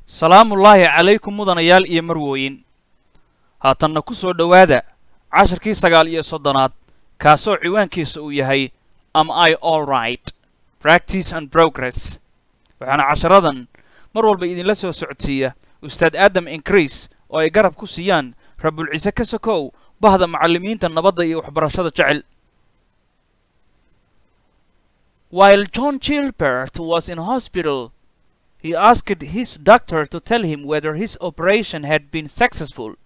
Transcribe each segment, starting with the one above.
salaamullaahi calaykum mudanayaal iyo marwooyin haatanna ku soo dhowaada casharkii sagaal iyo soddonaad kaasoo ciwaankiisa uu yahay am i all right practice and progress waxaana casharadan mar walba idinla soo socodsiiya ustaad aadam increase oo ay garab ku siiyaan rabulcise ka sokow bahda macallimiinta nabadda iyo waxbarashada jecel while john chilbert was in hospital he asked his doctor to tell him whether his operation had been successful.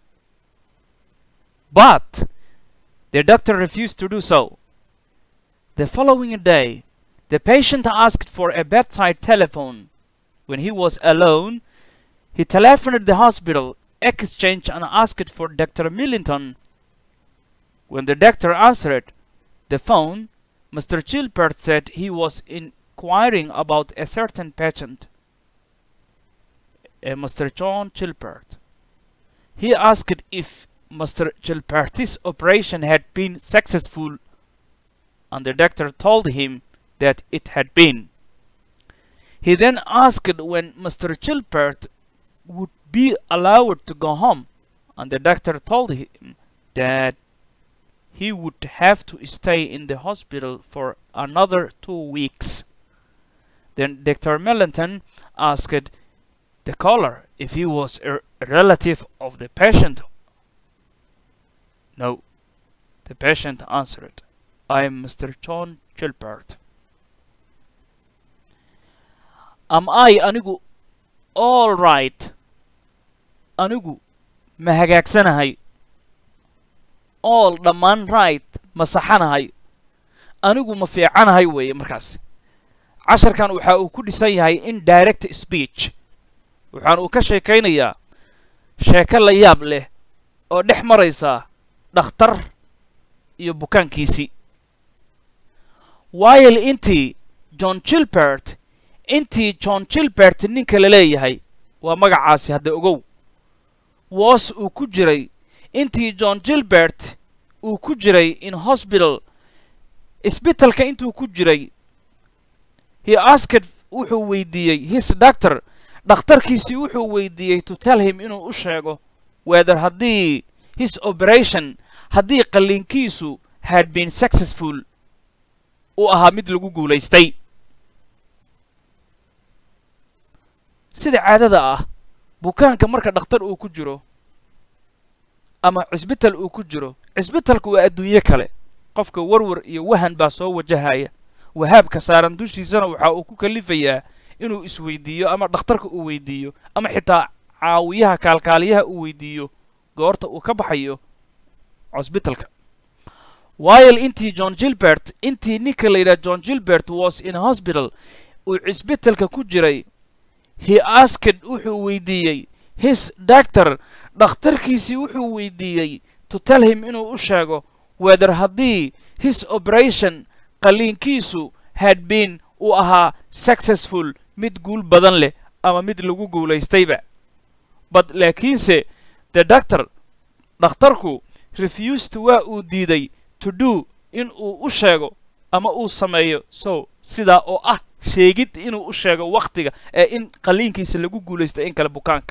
But the doctor refused to do so. The following day, the patient asked for a bedside telephone. When he was alone, he telephoned the hospital, exchanged and asked for Dr. Millington. When the doctor answered the phone, Mr. Chilpert said he was inquiring about a certain patient. Uh, Mr. John Chilpert. He asked if Mr. Chilpert's operation had been successful, and the doctor told him that it had been. He then asked when Mr. Chilpert would be allowed to go home, and the doctor told him that he would have to stay in the hospital for another two weeks. Then Dr. Mellington asked the caller if he was a relative of the patient. No, the patient answered, I am Mr. John Gilbert. Am I anigu all right? Anigu ma hagaagsanahay? All dhammaan right ma saxanahay? Anigu ma fiicanahay weeye markaas. Casharkan waxa uu ku dhisan yahay indirect speech. waxaan uu ka sheekaynayaa sheeko la yaab leh oo dhex maraysa dhakhtar iyo bukaankiisii while intii john chilbert intii john chilbert ninka la leeyahay waa magacaasi hadda ogow woos uu ku jiray intii john gilbert uu ku jiray in hospital isbitalka intuu ku jiray he asked wuxuu weydiiyey his doctor dhakhtarkiisii wuxuu weydiiyey to tell him inuu u sheego whether haddii his operation haddii qalliinkiisu had been successful uu ahaa mid lagu guulaystay sida caadada ah bukaanka marka dhakhtar uu ku jiro ama cisbital uu ku jiro cisbitalku waa adduunyo kale qofka warwar iyo wahan baa soo wajahaya wahaabka saaran dushiisana waxa uu ku kalifayaa inuu isweydiiyo ama dhakhtarka uu weydiiyo ama xitaa caawiyaha kaalkaaliyaha uu weydiiyo goorta uu ka baxayo cosbitalka while intii john gilbert intii ninka la yidhaha john gilbert was in hospital uu cisbitalka ku jiray he asked wuxuu weydiiyey his doctor dhakhtarkiisii wuxuu weydiiyey to tell him inuu u sheego whether haddii his operation qalliinkiisu had been uu ahaa successful mid guul badan leh ama mid lagu guulaystayba bad laakiinse the doctor dhakhtarku refused waa uu diiday to do in uu u sheego ama uu sameeyo so sidaa oo ah sheegid inuu u sheego wakhtiga ee in qalliinkiisa lagu guulaystay in kale bukaanka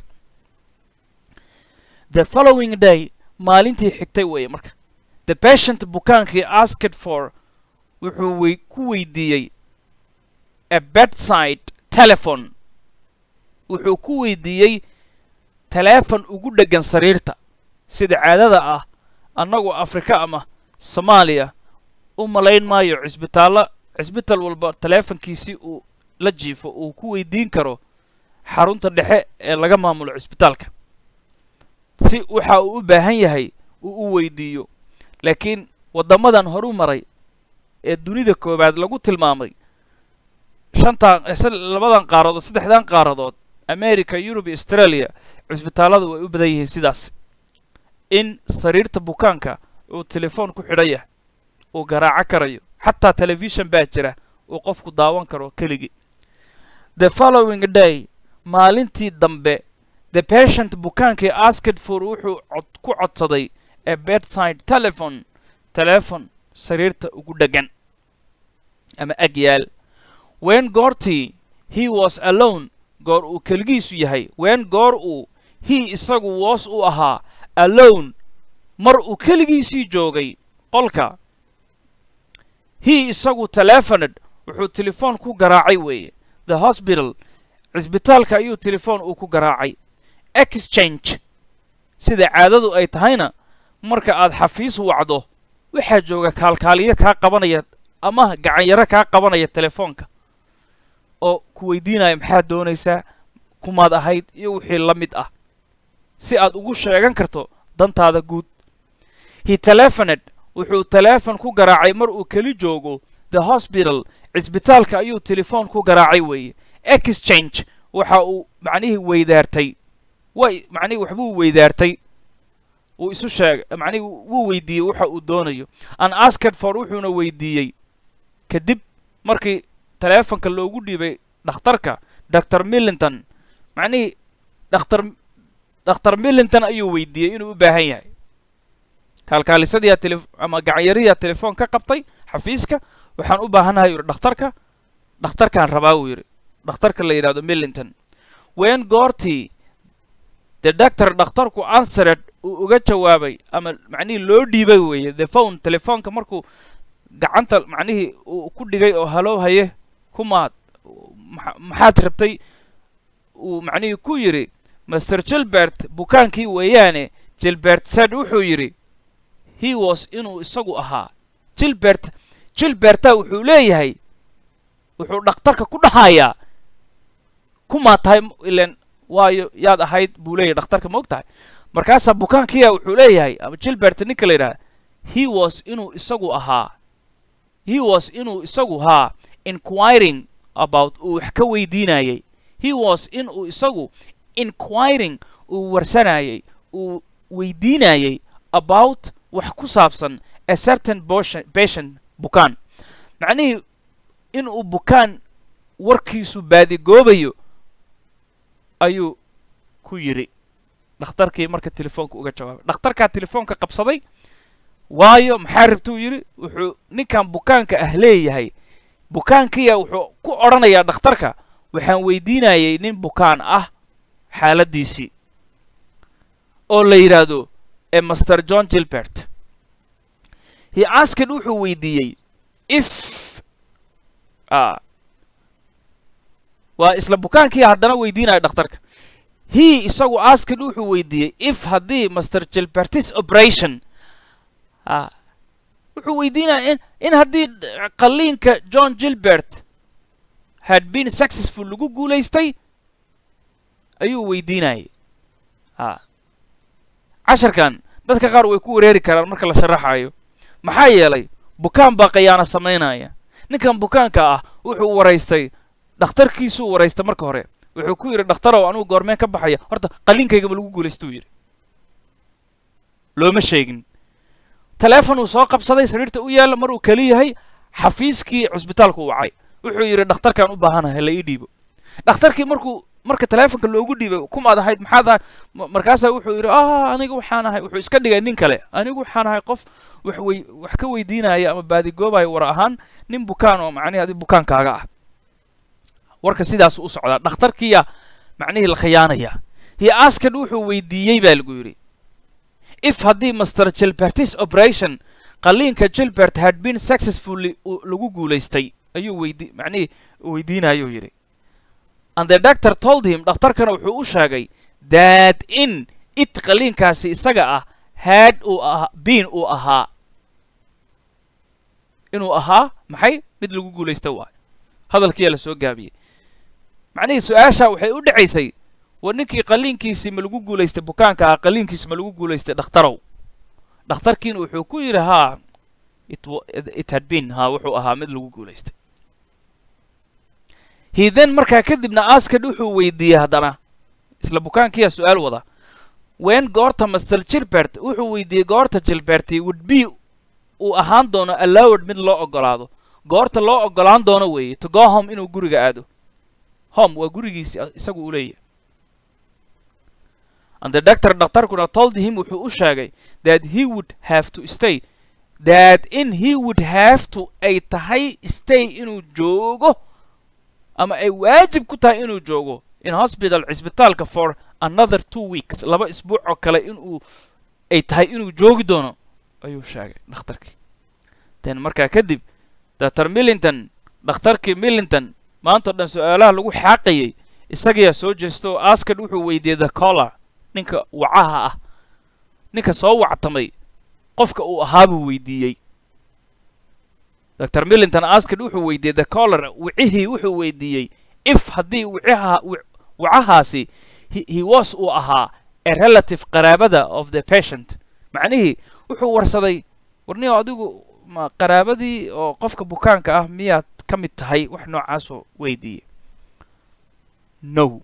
the following day maalintii xigtay weeye marka the patient bukaankii asked for wuxuu wey ku weydiiyey a bedside telephone wuxuu ku weydiiyey taleefon ugu dheggan sariirta sida caadada ah annagu afrika ama soomaaliya u malayn maayo cisbitaallo cisbital walba taleefonkiisii uu la jiifo uu ku weydiin karo xarunta dhexe ee laga maamulo cisbitaalka si waxa uu u baahan yahay uu u weydiiyo laakiin waddamadan horu maray ee dunida koowaad lagu tilmaamay shantan labadan qaaradood saddexdan qaaradood america yurub iyo australia cisbitaalladu way u badan yihiin sidaas in sariirta bukaanka uu telefoon ku xidhan yahay uu garaaco karayo xataa telefishon baa jira uu qofku daawan karo keligii the following day maalintii dambe the patient bukaankii asked for wuxuu ku codsaday a bedside telephone telefon sariirta ugu dheggan ama agyaal when goortii he was alone goor uu keligiisu yahay ween goor uu he isagu woos u ahaa alone mar uu keligiisii joogay qolka he isagu telefoned wuxuu telefoon ku garaacay weeye the hospital cisbitaalka ayuu telefoon uu ku garaacay exchange sida caadadu ay tahayna marka aad xafiis wacdo waxaa jooga kaalkaaliyo kaa qabanaya ama gacanyaro kaa qabanaya telefoonka oo ku weydiinaya maxaad doonaysaa kumaad ahayd iyo wixii la mid ah si aad ugu sheegan karto dantaada guud he telefoned wuxuu teleefon ku garaacay mar uu keli joogo the hospital cisbitaalka ayuu telefoon ku garaacay weeye exchange waxa uu macnihii weydaartay way macnihii waxbuu weydaartay wuu isu sheegay macnihii wuu weydiiyey waxa uu doonayo an asked for wuxuuna weydiiyey kadib markii teleefonka loogu dhiibay dhakhtarka dr millington macnihii dhakhtar dhakhtar millington ayuu weydiiyey inuu u baahan yahay kaalkaalisadiyaa tele ama gacanyariyaa telefoon ka qabtay xafiiska waxaan u baahanahay u yidhi dhakhtarka dhakhtarkaan rabaa uu yidhi dhakhtarka la yidhahdo millington ween goortii the doctor dhakhtarku answered uu uga jawaabay ama macnihii loo dhiibay weeye the phone telefoonka markuu gacanta macnihii uu ku dhigay oo halow haye kumaad maxaad rabtay uu macnihii ku yidhi master gilbert bukaankii weeyaane gilbert said wuxuu yidhi he was inuu isagu ahaa gilbert gilberta wuxuu leeyahay wuxuu dhakhtarka ku dhahayaa kumaa tahay ilen waayo yaad ahayd buu leeyahay dhakhtarka ma og tahay markaasaa bukaankiya wuxuu leeyahay ama gilbert ninka la yidhaha he was inuu isagu ahaa he was inuu isagu haa inquiring about uu wax ka weydiinayay he was inuu isagu inquiring uu warsanayay uu weydiinayay about wax ku saabsan a certain patient bukaan macnihii inuu bukaan warkiisu baadigoobayo ayuu ku yidhi dhakhtarkii marka telefoonka uga jawaabay dhakhtarkaa telefoonka qabsaday waayo maxaa rabtuu yidhi wuxuu ninkan bukaanka ah leeyahay bukaankiya wuxuu ku odhanayaa dhakhtarka waxaan weydiinayay nin bukaan ah xaaladdiisii oo la yidhaahdo ee master john gilbert he asked wuxuu weydiiyey if waa isla bukaankii haddana weydiinaya dhakhtarka he isagu asked wuxuu weydiiyey if haddii master gilbertis operation a wuxuu weydiinaya in in haddii qalliinka john gilbert had been successful lagu guulaystay ayuu weydiinayay a casharkan dadka qaar way ku wareeri karaan marka la sharaxayo maxaa yeelay bukaan baa khayaano samaynaya ninkan bukaanka ah wuxuu waraystay dhakhtarkiisuu waraystay marka hore wuxuu ku yidhi dhakhtarow anugu goormeen ka baxaya horta qalliinkaygama lagu guulaystuu yidhi looma sheegin teleefon uu soo qabsaday sariirta u yaalla mar uu keli yahay xafiiskii cusbitaalku u wacay wuxuu yidhi dhakhtarkaan u baahanahay la ii dhiibo dhakhtarkii markuu marka teleefonka loogu dhiibay kumaad ahayd maxaad ahay markaasaa wuxuu yidhi ah aniga waxaan ahay wuxuu iska dhigay nin kale anigu waxaan ahay qof wax wey wax ka weydiinaya ama baadigoobayo war ahaan nin bukaan oo macnihi adi bukaankaaga ah warka sidaas u socdaa dhakhtarkiya macnihii la khiyaanaya he asked wuxuu weydiiyey baa lagu yidhi if haddii master gilbertis operation qalliinka gilbert had been successfully lagu guulaystay ayuu weydi macnihii weydiinayuu yidhi and the doctor told him dhakhtarkana wuxuu u sheegay that in it qalliinkaasi isaga ah had uu aha biin uu ahaa inuu ahaa maxay mid lagu guulaysta waayo hadalkiyaa la soo gaabiyey macnihii su-aasha waxay u dhacaysay war ninkii qalliinkiisii ma lagu guulaystay bukaanka ah qalliinkiisi ma lagu guulaystay dhakhtarow dhakhtarkiina wuxuu ku yidhi haa it had been haa wuxuu ahaa mid lagu guulaystay hiden markaa kadibna askad wuxuu weydiiyey haddana isla bukaankiyaa su-aal wada wen goorta master gilbert wuxuu weydiiyey goorta gilberti would be uu ahaan doono allowed mid loo ogolaado goorta loo ogolaan doono weeye to go home inuu guriga aado home waa gurigiisi isagu uu leeyahay and the doctor dhakhtarkuna told him wuxuu u sheegay that he would have to stay that in he would have to ay tahay stay inuu joogo ama ay waajib ku tahay inuu joogo in hospital cisbitaalka for another two weeks laba isbuuc oo kale inuu ay tahay inuu joogi doono ayuu sheegay dhakhtarkii den markaa kadib dr millington dhakhtarkii millington maantao dhan su-aalaha lagu xaaqayay isagayaa soo jeesta oo askad wuxuu weydiiyey the collar ninka wacaha ah ninka soo wactamay qofka uu ahaa buu weydiiyey dr millington askad wuxuu weydiiyey the collar wicihii wuxuu weydiiyey if haddii wicaha wacahaasi he was uu ahaa a relative qaraabada of the patient macnihii wuxuu warsaday warniyo adigu ma qaraabadii oo qofka bukaanka ah miyaad ka mid tahay wax noocaasoo weydiiyey no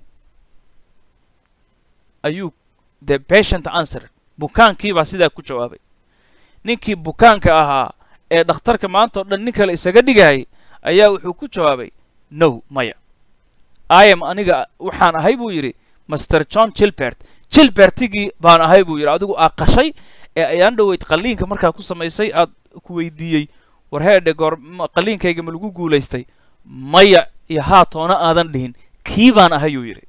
ayuu the patient answer bukaankii baa sidaa ku jawaabay ninkii bukaanka ahaa ee dhakhtarka maanta o dhan nin kale isaga dhigayay ayaa wuxuu ku jawaabay no maya iam aniga waxaan ahay buu yidhi master john chilbert chilbertigii baan ahay buu yidhi adigu aa qashay ee ayaan dhoweyd qalliinka markaa ku samaysay aad ku weydiiyey war heedhe goor qalliinkayga ma lagu guulaystay maya iyo haa toona aadan dhihin kii baan ahayuu yidhi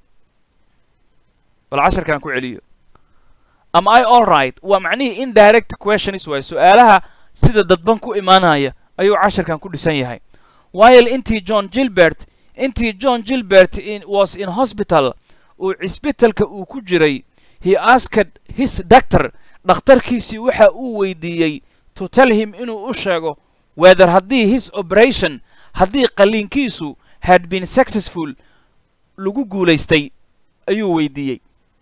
bal casharkaan ku celiyo am i all right waa macnihii indirect questions waay su-aalaha sida dadban ku imaanaya ayuu casharkan ku dhisan yahay while intii john gilbert intii john gilbert in, was in hospital uu cisbitalka uu ku jiray he asked his doctor dhakhtarkiisii waxa uu weydiiyey to tell him inuu u sheego whether haddii his operation haddii qalliinkiisu had been successful lagu guulaystay ayuu weydiiyey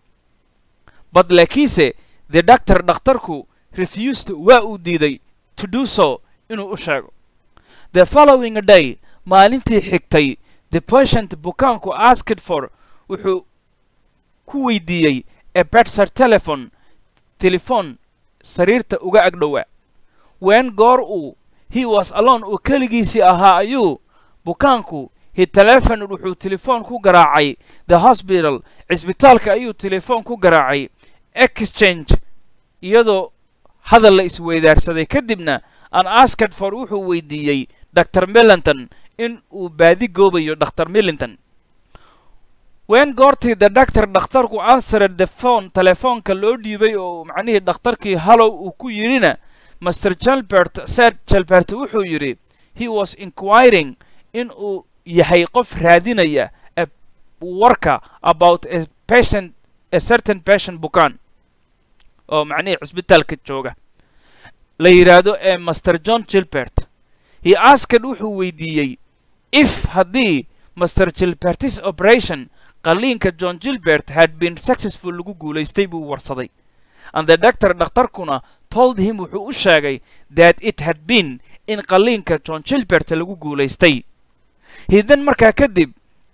but laakiinse the doctor dhakhtarku refused waa uu diiday to do so inuu u sheego the following day maalintii xigtay the patient bukaanku asked for wuxuu ku weydiiyey a bedside telephone telefon sariirta uga agdhowaa ween goor uu he was alone uu keligiisii ahaa ayuu bukaanku he telephoned wuxuu telefoon ku garaacay the hospital cisbitaalka ayuu telefoon ku garaacay exchange iyadoo hadal la isweydaarsaday kadibna an asked for wuxuu weydiiyey dr millington in uu baadi goobayo dr millington ween goortii the doctor dhakhtarku answered the phone telefoonka loo dhiibay oo macnihii dhakhtarkii hallow uu ku yidhina master jalbert said jalbert wuxuu yidhi he was inquiring in uu yahay qof raadinaya warka about a patient a certain patient bukaan oo macnihii cusbitaalka jooga la yidhaahdo ee master john gilbert he asked wuxuu weydiiyey if haddii master gilbertis operation qalliinka john gilbert had been successful lagu guulaystay buu warsaday and the doctor dhakhtarkuna told him wuxuu u sheegay that it had been in qalliinka john gilbert lagu guulaystay hidan markaa kadib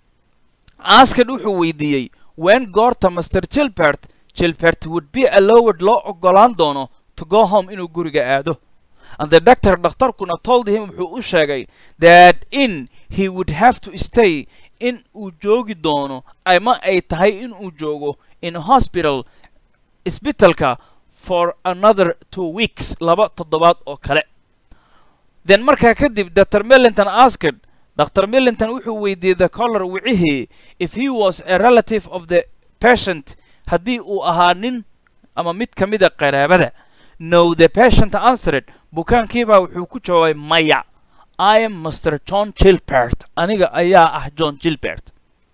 asked wuxuu weydiiyey ween goorta master gilbert gilbert would be allowed loo ogolaan doono to go home inuu guriga aado and the doctor dhakhtarkuna told him wuxuu u sheegay that in he would have to stay in uu joogi doono ama ay tahay in uu joogo in hospital isbitalka for another two weeks laba toddobaad oo kale then markaa kadib dr millington asked dr millington wuxuu weydiiyey the collar wicihii if he was a relative of the patient haddii uu ahaa nin ama mid ka mida qaraabada no the patient answered bukaankiibaa wuxuu ku jawaabay maya i am master john gilbert aniga ayaa ah john gilbert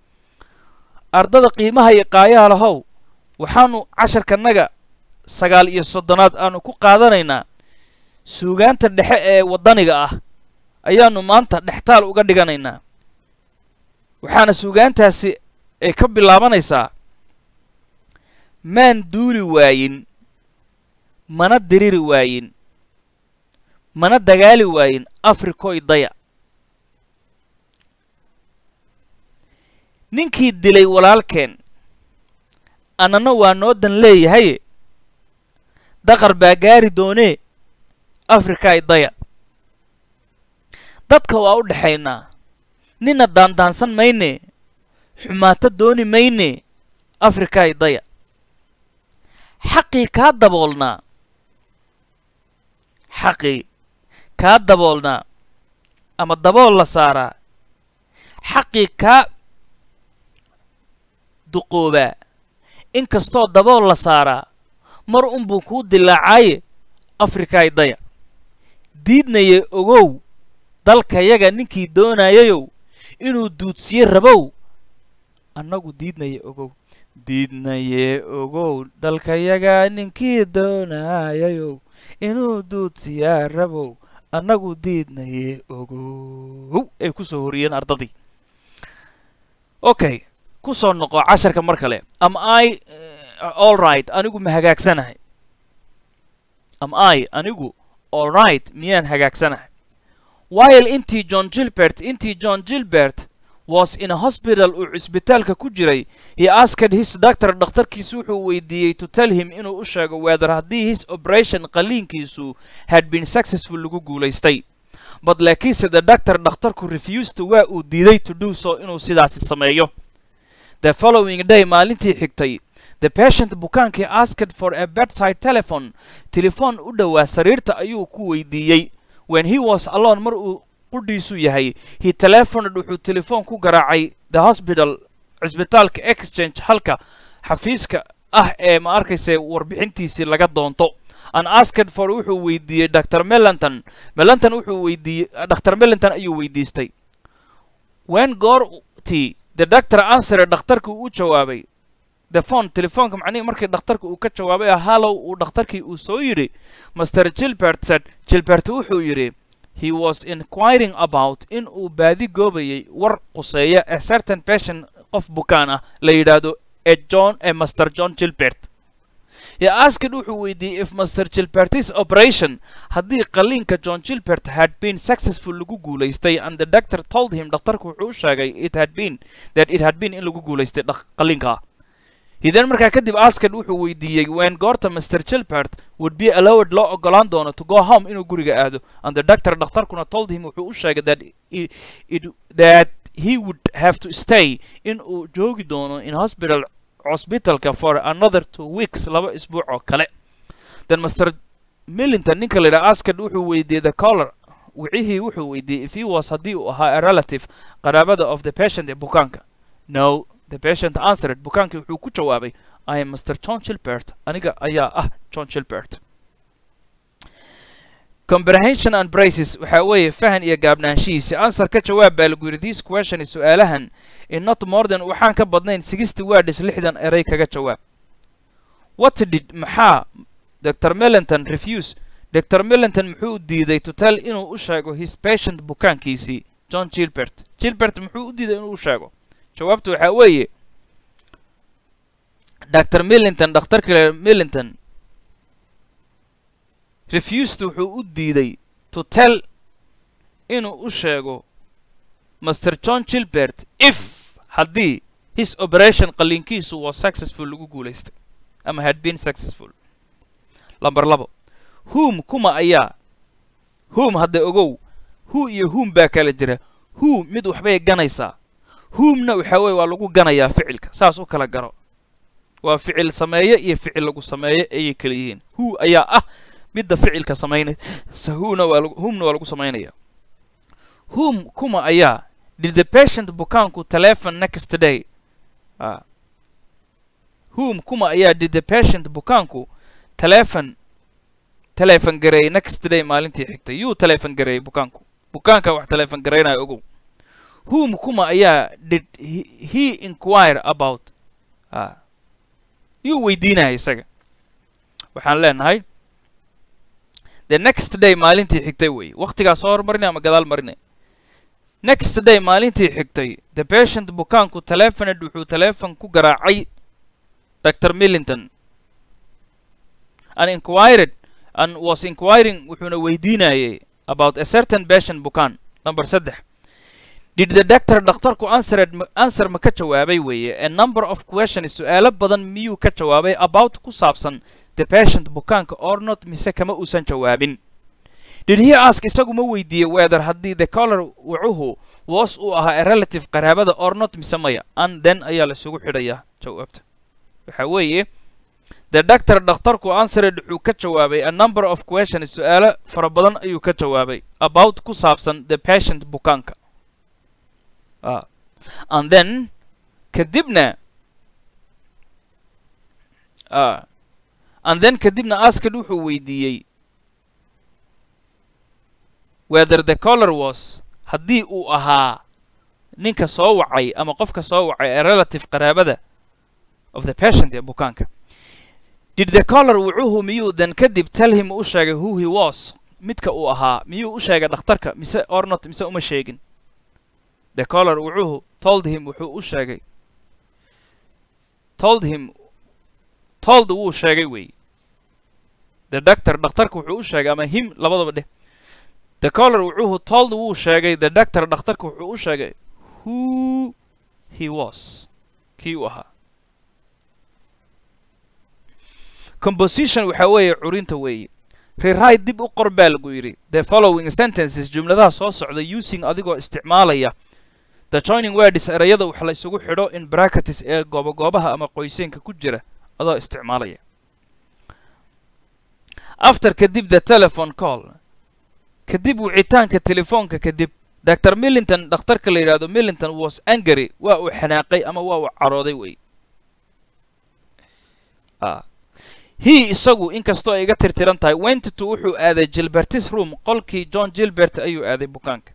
ardada qiimaha iyo qaayaha lahow waxaanu casharkanaga sagaal iyo soddonaad aanu ku qaadanaynaa suugaanta dhexe ee waddaniga ah ayaanu maanta dhextaal uga dhiganaynaa waxaana suugaantaasi ay ka bilaabanaysaa maan duuli waayin mana diriri waayin mana dagaali waayin afrikoy daya ninkii dilay walaalkeen annana waa noo dan leeyahaye daqar baa gaari doonee afrikay daya dadka waa u dhexaynaa nina daandaansan mayne xumaato dooni mayne afrikay daya xaqii kaa daboolnaa xaqii kaa daboolnaa ama dabool la saaraa xaqii kaa duqoobaa inkastoo dabool la saaraa mar unbuu kuu dilaacaaye afrikaay daya diidnaye ogow dalkayaga ninkii doonayayow inuu duudsiye rabow annagu diidnaye ogow diidnaye ogow dalkayaga ninkii doonayayow inuu duudsiyaa rabow annagu diidnaye ogow ay ku soo horiyeen ardadii okay ku soo noqo casharka mar kale am i all right anigu ma hagaagsanahay am i anigu all right miyaan hagaagsanahay while intii john gilbert intii john gilbert was in a hospital uu cisbitaalka ku jiray he asked his doctor dhakhtarkiisu wuxuu weydiiyey to tell him inuu u sheego whether haddii his operation qaliinkiisu had been successful lagu guulaystay but laakiinse the doctor dhakhtarku refused waa uu diiday to do so inuu sidaasi sameeyo the following day maalintii xigtay the patient bukaankii asked for a bedside telephone telefoon u dhowaa sariirta ayuu ku weydiiyey when he was alone mar uu qudhiisu yahay he telephoned wuxuu telefoon ku garaacay the hospital cisbitaalka exchange halka xafiiska ah ee ma arkayse warbixintiisii laga doonto an asked for wuxuu weydiiyey dr melanton melanton wuxuu weydiiyey dr melanton ayuu weydiistay when goortii the doctor answer dhakhtarkii u jawaabay the phone telefoonka macnihii markii dhakhtarka uu ka jawaabay hallow uu dhakhtarkii uu soo yidhi master gilbert said gilbert wuxuu yidhi he was inquiring about in uu baadi goobayay war quseeya a certain patient qof bukaan ah la yidhaahdo e john e master john gilbert he asked wuxuu weydiiyey if master gilbertis operation haddii qaliinka john gilbert had been successful lagu guulaystay and the doctor told him dhakhtarku wuxuu u sheegay it had been that it had been in lagu guulaystay qaliinka hidan markaa kadib asked wuxuu weydiiyey when goorta master gilbert would be allowed loo ogolaan doono to go home inuu guriga aado and the doctor dhakhtarkuna told him wuxuu u sheegay that it, it, that he would have to stay in uu joogi doono in hospital cosbitalka for another two weeks laba isbuuc oo kale then master millington ninka la yidhaha asked wuxuu weydiiyey the color wicihii wuxuu weydiiyey if he was haddii uu ahaa a relative qaraabada of the patient ee bukaanka no the patient answered bukaankii wuxuu ku jawaabay i am master john gilbert aniga ayaa ah john gilbert comprehension and braces waxaa weeye fahan iyo gaabnaanshihiisi answer ka jawaab baa lagu yidhi this question is su-aalahan in not more than waxaan ka badnayn sixty words lixdan eray kaga jawaab what did maxaa dr melanton refuse dr melanton muxuu diiday to tell inuu u sheego his patient bukaankiisii john gilbert gilbert muxuu u diiday inuu u sheego jawaabtu waxaa weeye dr millington dhakhtarka millington refused wuxuu u diiday to tell inuu u sheego master john gilbert if haddii his operation qaliinkiisu was successful lagu guulaystay ama had been successful lamber labo whom kuma ayaa whom hadda ogow who iyo whom baa kala jira who mid waxbay ganaysaa whomna waxaa weye waa lagu ganayaa ficilka saas u kala garo waa ficil sameeye iyo ficil lagu sameeye ayay kala yihiin who ayaa ah midda ficilka samaynaysa whona waa whomna waa lagu samaynaya whom kuma ayaa did the patient bukaanku telephone next day a whom kuma ayaa did the patient bukaanku telephone telephone gareeyay next day maalintii xigtay yuu telephone gareeyay bukaanku bukaanka wax telephone garaynayo ogow whom kuma ayaa did he inquire about a yuu weydiinaya isaga waxaan leenahay the next day maalintii xigtay weeye waktigaa soo hormarinay ama gadaal marinay next day maalintii xigtay the patient bukaanku telephoned wuxuu telephone ku garaacay dr millington and inquired and was inquiring wuxuuna weydiinayay about a certain patient bukaan number saddex did the doctor dhakhtarku answered answer ma ka jawaabay weeye a number of questions su-aalo badan miyuu ka jawaabay about ku saabsan the patient bukaanka or not mise kama uusan jawaabin did he ask isagu ma weydiiyey whether haddii the color wucuhu was uu ahaa a relative qaraabada or not mise maya and then ayaa laisugu xidhayaa jawaabta waxa weeye the doctor dhakhtarku answered wuxuu ka jawaabay a number of questions su-aalo fara badan ayuu ka jawaabay about ku saabsan the patient bukaanka and then kadibna ah and then kadibna asked wuxuu weydiiyey whether the caller was haddii uu ahaa ninka soo wacay ama qofka soo wacay ee relative qaraabada of the patient ee bukaanka did the caller wucuhu miyuu then kadib tell him u sheegay who he was midka uu ahaa miyuu u sheegay dhakhtarka mise or not mise uma sheegin the caller wucuhu told him wuxuu u sheegay told him told wuu sheegay wey the doctor dhakhtarka wuxuu u sheegay ama him labadaba dheh the caller wucuhu told wuu sheegay the doctor dhakhtarka wuxuu u sheegay who he was kii uu ahaa composition waxa weeye curinta weeye rewrite dib u qor baa lagu yidhi the following sentences jumladaha soo socda using adigoo isticmaalaya the joining words erayada wax la isugu xidho in bracketes ee goobagoobaha ama qoyseenka ku jira adoo isticmaalaya after kadib the telephone call kadib wicitaanka telefoonka kadib dr millington dhakhtarka la yidhahdo millington was angry waa uu xanaaqay ama waa uu carooday wey he isagu inkastoo ay iga tirtiran tahay wentito wuxuu aaday gilbertis room qolkii john gilbert ayuu aaday bukaanka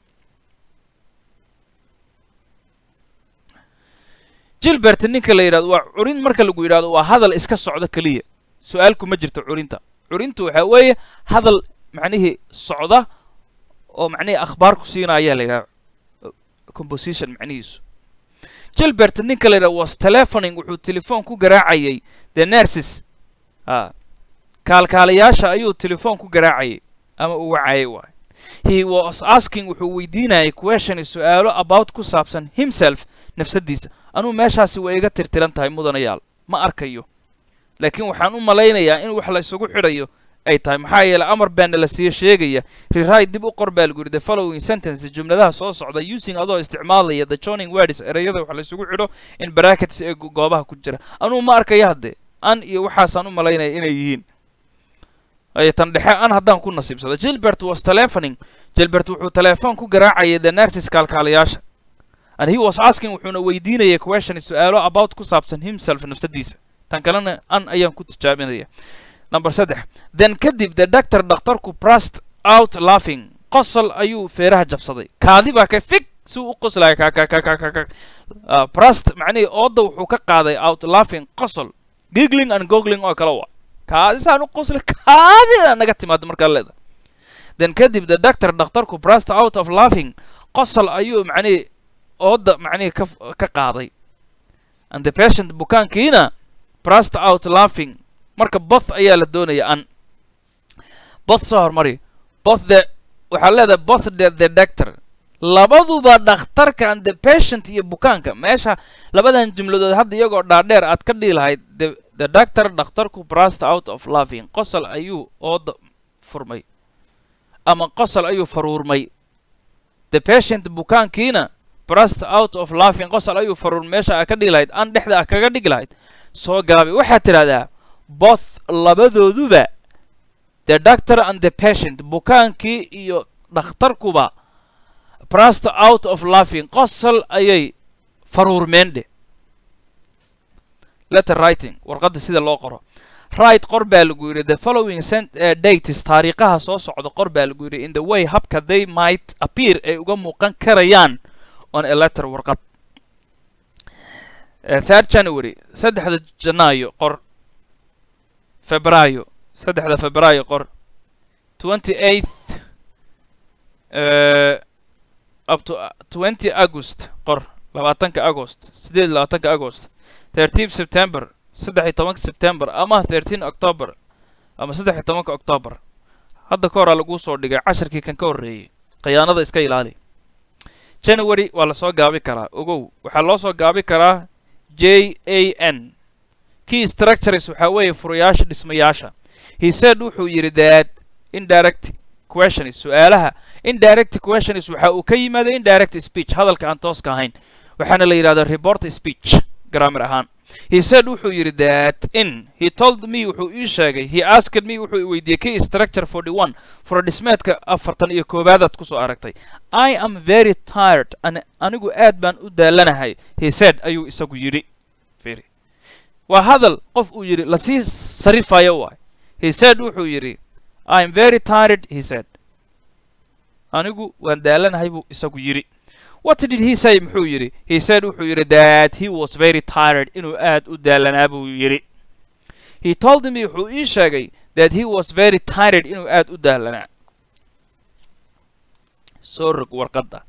gilbert ninka la yidhahdo waa curin marka lagu yidhahdo waa hadal iska socdo keliya su-aalku ma jirto curinta curintu waxa weeye hadal macnihii socda oo macnihii akhbaar ku siinaya la yidhahdo composition macnihiisu gilbert ninka la yidhahdo was telephoning wuxuu telefoon ku garaacayay the nurses a kaalkaalayaasha ayuu telefoon ku garaacayay ama uu wacayay waay he was asking wuxuu weydiinayay question su-aalo about ku saabsan himself nafsadiisa anuu meeshaasi way iga tirtiran tahay mudanayaal ma arkayo laakiin waxaan u malaynayaa in wax la isugu xidhayo ay tahay maxaa yeelay amar baana la siiyo sheegaya rewrite dib u qor baa lagu yidhi the following sentence jumladaha soo socda using adoo isticmaalaya the joining words erayada wax la isugu xidho in brackets ee goobaha ku jira anuu ma arkayo haddee an iyo waxaasaan u malaynaya inay yihiin ay tan dhexe an haddaan ku nasiibsado gilbert was telephoning gilbert wuxuu telefoon ku garaacayay the nurses kaalkaalayaasha and he was asking wuxuuna weydiinayay question su-aalo about ku saabsan himself nafsadiisa tan kalena an ayaan ku tijaabinaya number saddex then kadib the doctor dhakhtarku prust out laughing qosol ayuu feeraha jabsaday kaadi baa ka fig si uu u qoslaya kakakakakaka prust macnihii ooda wuxuu ka qaaday out laughing qosol giggling and gogling oo kale waa kaadi saan u qosli kaadida naga timaado markaa leeda then kadib the doctor dhakhtarku prust out of laughing qosol ayuu macnihii ooda macnihii ka ka qaaday and the patient bukaankiina prust out laughing marka both ayaa la doonaya an both soo hormari both the waxaa leedahay both the the doctor labaduba dhakhtarka and the patient iyo bukaanka meesha labadan jumladood hadda iyagoo dhaadheer aad ka dhihi lahayd the the doctor dhakhtarku prust out of laughing qosol ayuu ooda furmay ama qosol ayuu faruurmay the patient bukaankiina prust out of laughing qosol ayuu faruur meesha aa ka dhigi lahayd an dhexda ah kaga dhigi lahayd soo gaabi waxaad tidhahdaa both labadooduba the doctor and the patient bukaankii iyo dhakhtarkuba prust out of laughing qosol ayay faruurmeen dhe letter writing warqadda sida loo qoro right qor baa lagu yidhi the following uh, dates taariikhaha soo socda qor baa lagu yidhi in the way habka they might appear ay uga muuqan karayaan on a letter warqad uh, third january saddexda janaayo qor febraayo saddexda febraayo qor twenty eighth uh, up to twenty august qor labaatanka agost sideed labaatanka agost thirteen september saddex iyo tobanka september ama thirteen october ama saddex iyo tobanka october hadda ka horaa laguu soo dhigay casharkii kan ka horreeyey khiyaanada iska ilaali january waa lasoo gaabi karaa ogow waxaa loo soo gaabi karaa j a n key structures waxaa weeye furayaasha dhismayaasha he said wuxuu yidhi that indirect questions su-aalaha indirect questions waxa uu ka yimaaday indirect speech hadalka aan tooska ahayn waxaana la yidhahdaa report speech grammar ahaan he said wuxuu yidhi that in he told me wuxuu ii sheegay he asked me wuxuu i weydiiyey key structure forty one fura dhismeedka afartan iyo koowaadaad kusoo aragtay i am very tired an anigu aad baan u daalanahay he said ayuu isagu yidhi waa hadal qof uu yidhi lasii sarifayo waay he said wuxuu yidhi i'm very tired he said anigu waan daalanahay buu isagu yidhi what did he say muxuu yidhi he said wuxuu yidhi that he was very tired inuu aad u daalanaa buu yidhi he told me wuxuu ii sheegay that he was very tired inuu aad u daalanaa soo rog warqadda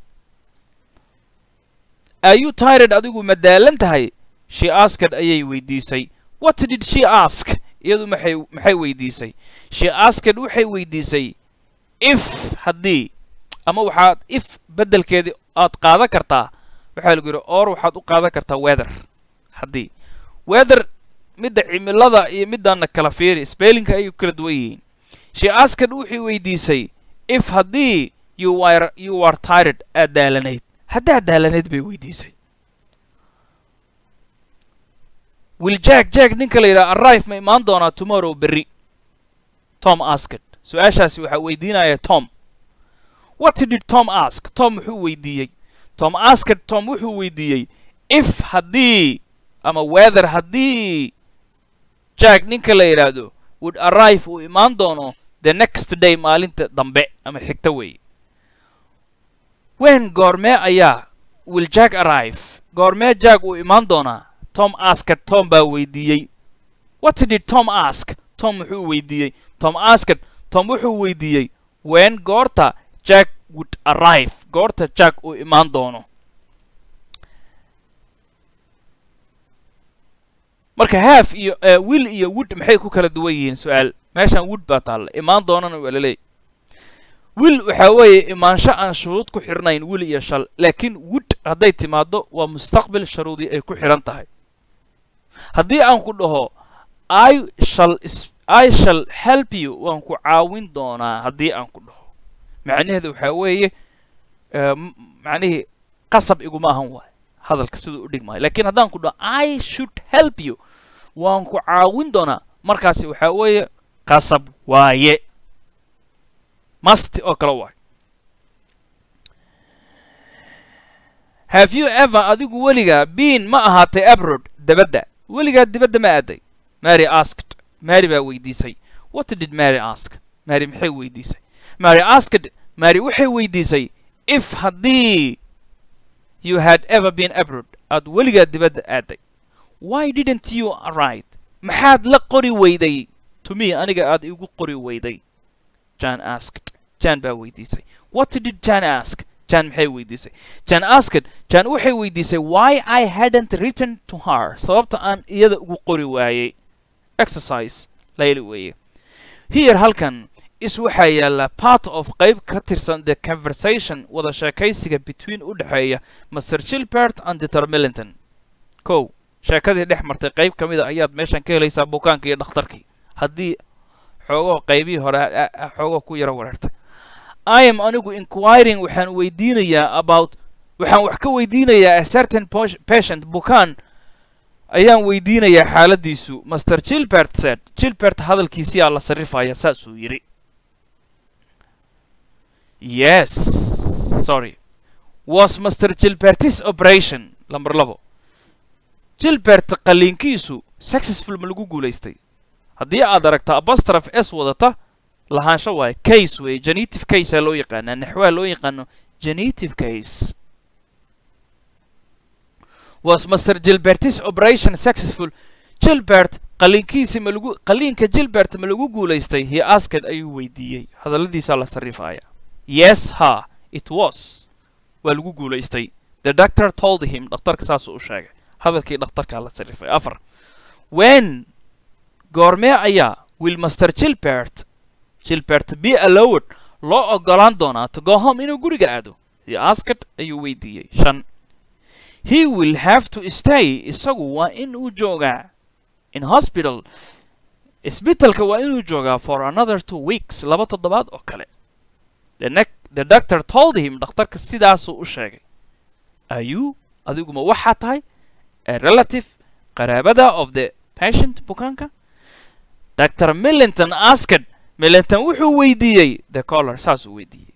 are you tired adigu ma daalan tahay she asked ayay weydiisay what did she ask iyadu maxay maxay weydiisay she asked waxay weydiisay if haddii ama waxaad if beddelkeedii aad qaadan kartaa waxaa lagu yidhi or waxaad u qaadan kartaa weather haddii weather midda cimilada iyo middaana kala fiiri spellinka ayay kala duwan yihiin she asked wuxuu weydiisay if haddii you were you were tired aad daalanayd haddaad daalanayd bay weydiisay will jack jack ninka la yidhaha arrive ma imaan doonaa tomorrow berri tom asked su-aashaasi waxaa weydiinaya tom what did tom ask tom wuxuu weydiiyey tom asked tom wuxuu weydiiyey if haddii ama weather haddii jack ninka la yidhaahdo would arrive uu imaan doono the next day maalinta dambe ama xigta weeye wen goormee ayaa will jack arrive goormee jack uu imaan doonaa tom asked tom baa weydiiyey what did tom ask tom wuxuu weydiiyey tom asked tom wuxuu weydiiyey wen goorta jack would arrive goorta jack uu imaan doono marka haaf iyo will iyo wood maxay ku kala duwan yihiin su-aal meeshan wood baa taalla imaan doonana waa laleeyahy will waxaa weeye imaansho aan shuruud ku xidhnayn will iyo shal laakiin wood hadday timaaddo waa mustaqbil sharuudii ay ku xidhan tahay haddii aan ku dhaho i shall i shall help you waan ku caawin doonaa haddii aan ku dhaho macnaheedu waxaa weeye macnihii qasab iguma ahan waay hadalka siduu u dhigmaayo lakiin haddaan ku dhaho i should help you waan ku caawin doonaa markaasi waxaa weeye qasab waaye masti oo kale waayo have you ever adigu weligaa bean ma ahaatay abrod dabadda weligaa dibadda ma aaday mary asked mary baa weydiisay what did mary ask mary maxay weydiisay mary asked mary waxay weydiisay if haddii you had ever been abrod aad weligaa dibadda aaday why didn't you write maxaad la qori weyday to me aniga aad igu qori weyday jan asked jan baa weydiisay what did jan ask jan maxay weydiisay jan asked jan waxay weydiisay why i hadn't written to her sababta aan iyada ugu qori waayey exercise layli weeye here halkan is waxaa yaalla part of qayb ka tirsan the conversation wada sheekaysiga between u dhexeeya master gilbert and deter millington kow sheekadii dhex martay qayb ka mida ayaad meeshan ka helaysaa bukaanka iyo dhakhtarkii haddii xoogoo qaybihii hore xoogoo ku yaro wareertay i am anigu inquiring waxaan weydiinayaa about waxaan wax ka weydiinayaa a certain patient bukaan ayaan weydiinayaa xaaladiisu master gilbert said gilbert hadalkiisiyaa la sarrifaya saasuu yidhi yes sorry was master gilbertis operation lamber labo gilbert qalliinkiisu successful ma lagu guulaystay haddii aad aragta abastraf s wadata lahaansho waaye case weeye genetive case aa loo yaqaanaa naxwaa loo yaqaano genetive case was master gilbertis operation successful gilbert qalliinkiisi ma lagu qalliinka gilbert ma lagu guulaystay he asked ayuu weydiiyey hadalladiisaa la sarrifaya yes ha it was waa lagu guulaystay the doctor told him dhakhtarka saasuu u sheegay hadalkii dhakhtarkaa la sarrifay afar wen goormee ayaa will master gilbert gilbert be allowed loo ogolaan doonaa to go home inuu guriga aado he asked ayuu weydiiyey shan he will have to stay isagu waa in uu joogaa in hospital isbitalka waa inuu joogaa for another two weeks laba toddobaad oo kale the, ne the doctor told him dhakhtarka sidaasuu u sheegay are you adiguma waxaa tahay a relative qaraabada of the patient bukaanka dr millington asked millington wuxuu weydiiyey the collar saasuu weydiiyey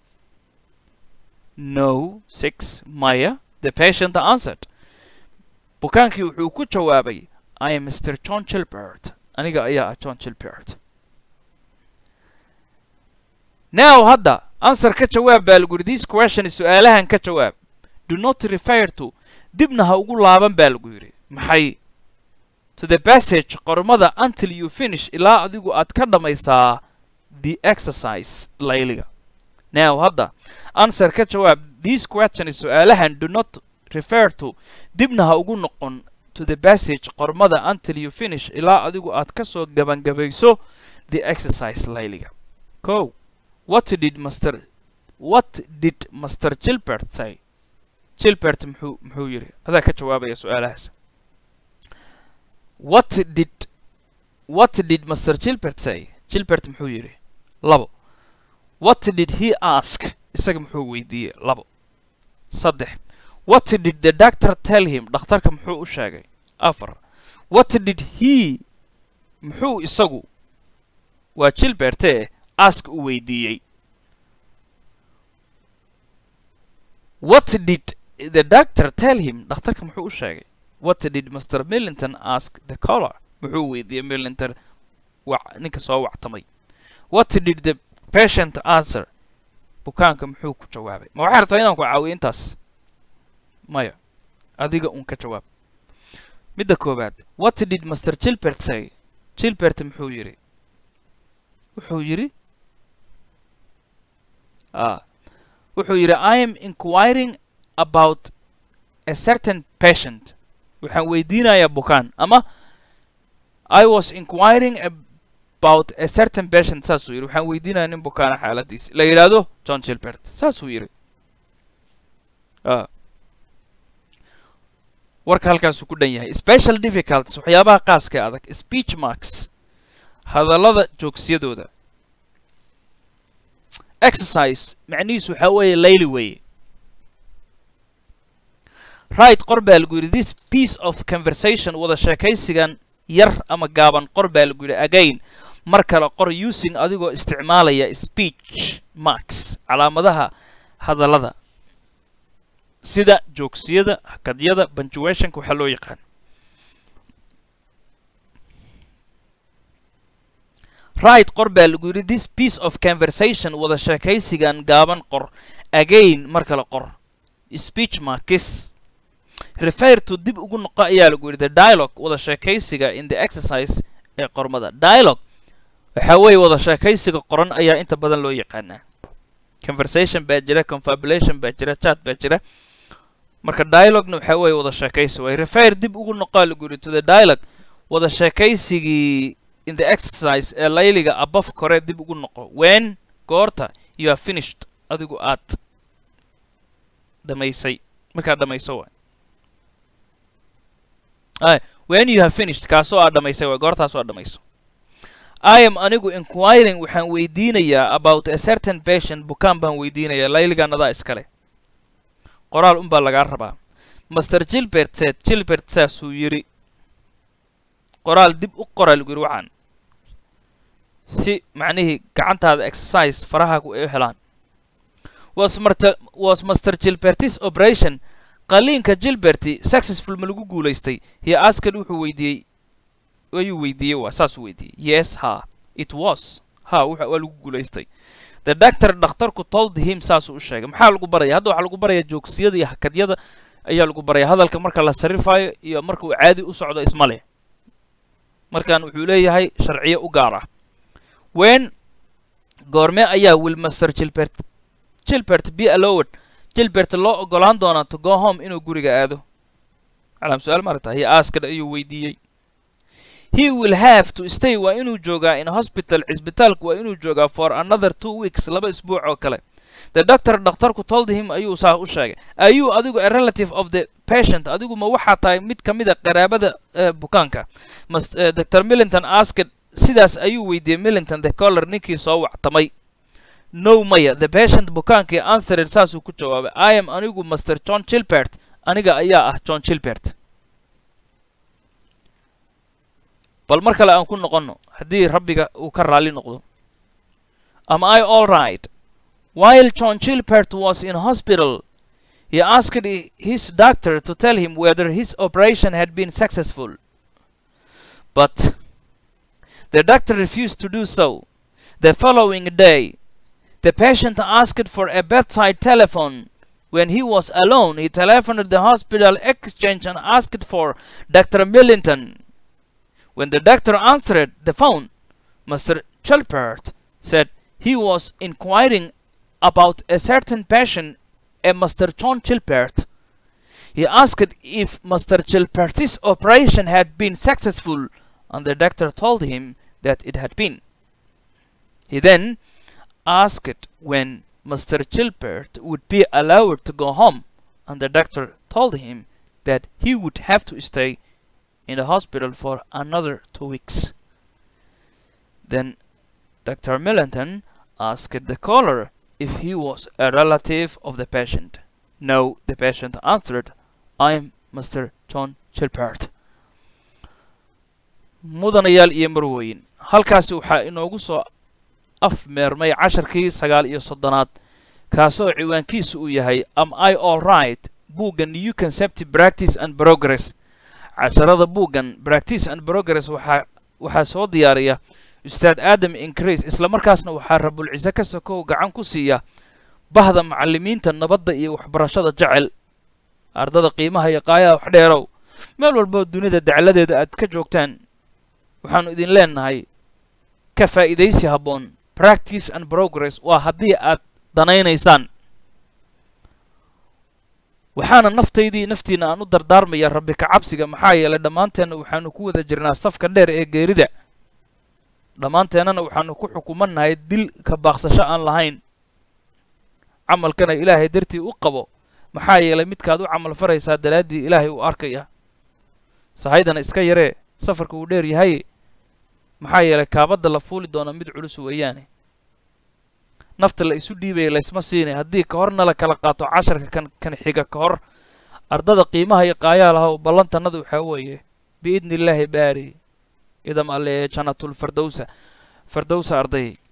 no six maya the patient answered bukaankii wuxuu ku jawaabay i am mr john gilbert aniga ayaa ah john gilbert now hadda answer ka jawaab baa lagu yidhi this question su-aalahan ka jawaab do not refer to dibna ha ugu laaban baa lagu yidhi maxay to the passage qormada until you finish ilaa adigu aad ka dhammaysaa the exercise layliga now hadda answer ka jawaab this question su-aalahan do not refer to dibna ha ugu noqon to the passage qormada until you finish ilaa adigu aad ka soo gabangabayso the exercise layliga ko what did master what did master gilbert say gilbert muxuu muxuu yidhi adaa ka jawaabaya su-aalahaas what did what did master gilbert say gilbert muxuu yidhi labo what did he ask isaga muxuu weydiiyey labo saddex what did the doctor tell him dhakhtarka muxuu u sheegay afar what did he muxuu isagu waa gilberte ask u weydiiyey what did the doctor tell him dhakhtarka muxuu u sheegay what did mr millington ask the caller muxuu weydiiyey millington wa ninka soo wactamay what did the patient answer bukaanka muxuu ku jawaabay ma waxay rabtaa inaan ku caawiyo intaas maya adiga un ka jawaab midda koowaad what did master gilbert say gilbert muxuu yidhi wuxuu yidhi ah wuxuu yidhi i am inquiring about a certain patient waxaan weydiinayaa bukaan ama i was inquiring about a certain patient saasuu yidhi waxaan weydiinaya nin bukaana xaaladiisi la yidhaahdo john gilbert saasuu yidhi warka halkaasuu ku dhan yahay special difficulties waxyaabaha qaaska ee adag speech marks hadallada joogsiyadooda exercise macnihiisu waxaa weeye layli weeye right qor baa lagu yidhi this piece of conversation wada sheekaysigan yar ama gaaban qor baa lagu yidhi again mar kale qor using adigoo isticmaalaya speech marks calaamadaha hadallada sida joogsiyada hakadyada punctuationka waxaa loo yaqaan right qor baa lagu yidhi this piece of conversation wada sheekaysigan gaaban qor again mar kale qor speech markis refer to dib ugu noqo ayaa lagu yidhi the dialogue wada sheekaysiga in the exercise ee qormada dialogue waxaa weeye wada sheekaysiga qoran ayaa inta badan loo yaqaanaa conversation baa jira confabulation baa jira chat baa jira marka dialoguena waxaa weeye wada sheekaysi waay refer dib ugu noqaa lagu yidhi to the dialogue wada sheekaysigii in the exercise ee layliga above kore dib ugu noqo when goorta you are finished adigu aad dhamaysay markaad dhamayso waay when you have finished kaasoo aad dhamaysay waay goortaasoo aad dhamayso i am anigu inquiring waxaan weydiinayaa about a certain patient bukaan baan weydiinayaa layligan adaa iskale qoraal unbaa lagaa rabaa master gilbert said gilbert saasuu yidhi qoraal dib u qora lagu yidhi waxaan si macnihii gacantaada exercise farahagu ay u helaan was marta was master gilbertis operation qaliinka gilberti successful ma lagu guulaystay he asked wuxuu weydiiyey ayuu weydiiyey waa saasuu weydiiyey yes ha it was ha wuxa waa lagu guulaystay the doctor dhakhtarku told him saasuu u sheegay maxaa lagu baraya hadda waxaa lagu baraya joogsiyada iyo hakadyada ayaa lagu baraya hadalka marka la sarrifayo iyo marka uu caadi u socdo isma leh markan wuxuu leeyahay sharciyo u gaar ah wen goorme ayaa will master gilbert gilbert be allowed gilbert loo ogolaan doonaa to go home inuu guriga aado calaam su-aal maaragta he asked ayuu weydiiyey he will have to stay waa inuu joogaa in hospital cisbitaalku waa inuu joogaa for another two weeks laba isbuuc oo kale the doctor dhakhtarku told him ayuu saa u sheegay ayuu adigu a relative of the patient adigu ma waxaa tahay mid ka mid a qaraabada bukaanka mas dr millington asked sidaas ayuu weydiiyey millington the collar ninkii soo wactamay no maya the patient bukaankii answered saasuu ku jawaabay i am anigu master john gilbert aniga ayaa ah john gilbert bal mar kale aan ku noqonno haddii rabbiga uu ka raalli noqdo am i all right while john gilbert was in hospital he asked his doctor to tell him whether his operation had been successful but the doctor refused to do so. The following day, the patient asked for a bedside telephone. When he was alone, he telephoned the hospital exchange and asked for Dr. Millington. When the doctor answered the phone, Mr. Chelpert said he was inquiring about a certain patient, a Mr. John Chilpert. He asked if Mr. Chilpert's operation had been successful, and the doctor told him that it had been. He then asked when Mr. Chilpert would be allowed to go home, and the doctor told him that he would have to stay in the hospital for another two weeks. Then Dr. Millington asked the caller if he was a relative of the patient. No, the patient answered, I'm Mr. John Chilpert. mudanayaal iyo marweyn halkaasi waxaa inoogu soo afmeermay casharkii sagaal iyo soddonaad kaasoo ciwaankiisu uu yahay am i all right buugga new concept practice and progress casharada buuggan practice and progress waxaa waxaa soo diyaariya ustaad aadam increase isla markaasna waxaa rabulcise ka sokow gacan ku siiya bahda macallimiinta nabadda iyo waxbarashada jecel ardada qiimaha iyo qaayaha wax dheerow meel walboo dunida dacladeeda aad ka joogtaan waxaannu idin leenahay ka faa'iidaysi habboon practice and progress waa haddii aad danaynaysaan waxaana naftaydii naftiina aan u dardaarmaya rabbi ka cabsiga maxaa yeelay dhammaanteenna waxaannu ku wada jirnaa safka dheer ee geerida dhammaanteennana waxaannu ku xukumannahay dil ka baaqsasho aan lahayn camalkana ilaahay dartii u qabo maxaa yeelay midkaad u camal faraysaa dalaaddii ilaahay uu arkaya sahaydana iska yaree safarka uu dheer yahay maxaa yeelay kaabadda la fuuli doona mid culus weeyaane nafta la isu dhiibaya laysma siinay haddii ka horna la kala qaato casharka kan kan xiga ka hor ardada qiimaha iyo qaayaa lahow ballantannada waxaa weeye biidni illaahi baari idam alle ee jannatul fardowsa fardowsa arday